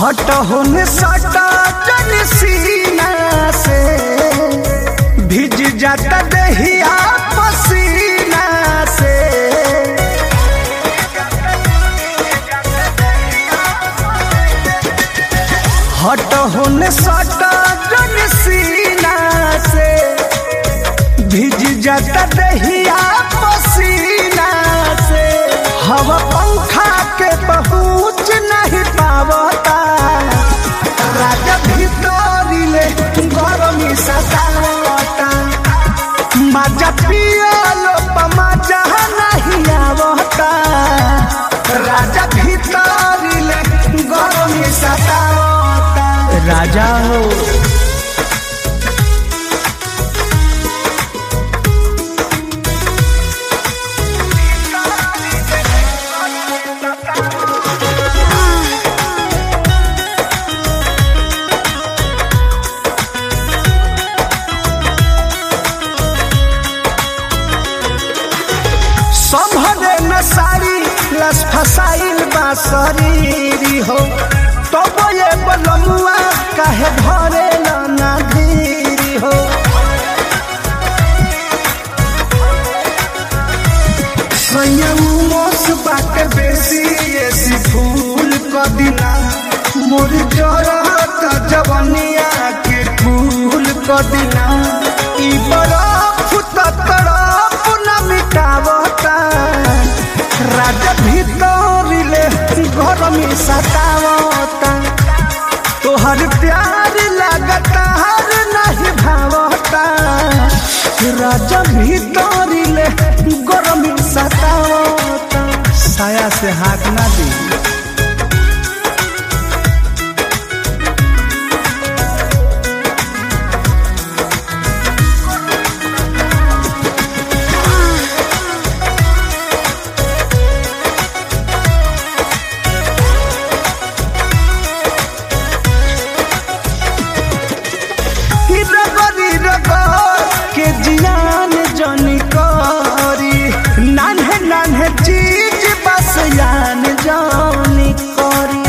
हट होने सटा जन सीना से भिज जाता दहिया पसीना से हट होने सटा जन सीना से भिज जाता दहिया पसीना से हवा पंखा के पहुँच नहीं पावता राजा भीतरिले गरमी सतावता मजा पियलो मजा नहीं आवता राजा भीतरिले गरमी सतावता राजा हो संभरे न सारी लस फसाइल बा शरीरी हो तब ये बलमुआ काहे भरे ना धीरी हो संयमोस बाटे बेसी ऐसी फूल क दिना मोर जरत जवनिया के फूल क दिना ई बरफ त तरफ न मिटावता राजा भीतरिले गरमी सतावता तोहर प्यार लगता हर नहीं भावता राजा भीतरिले गरमी सतावता साया से हाथ ना दी रगरी रगर के जियान जनी करी नान्हे नान्हे चीज बस यान जानी करी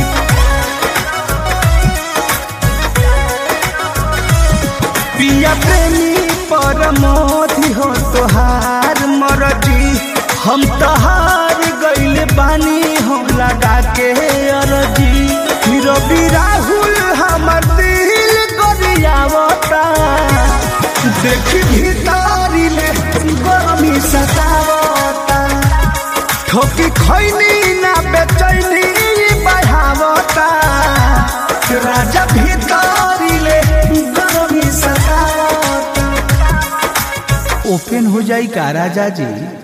पिया प्रेमी परमोधि हो तोहार मरजी हम तहार गइल बानी हो लगा के अरजी रवि राहुल हमर दिल गरियावता देखी भीतरिले गरमी सतावता ठोकी खैनी ना बेचैनी बढ़ावता राजा भीतरिले गरमी सतावता ओपन हो जाई का राजा जी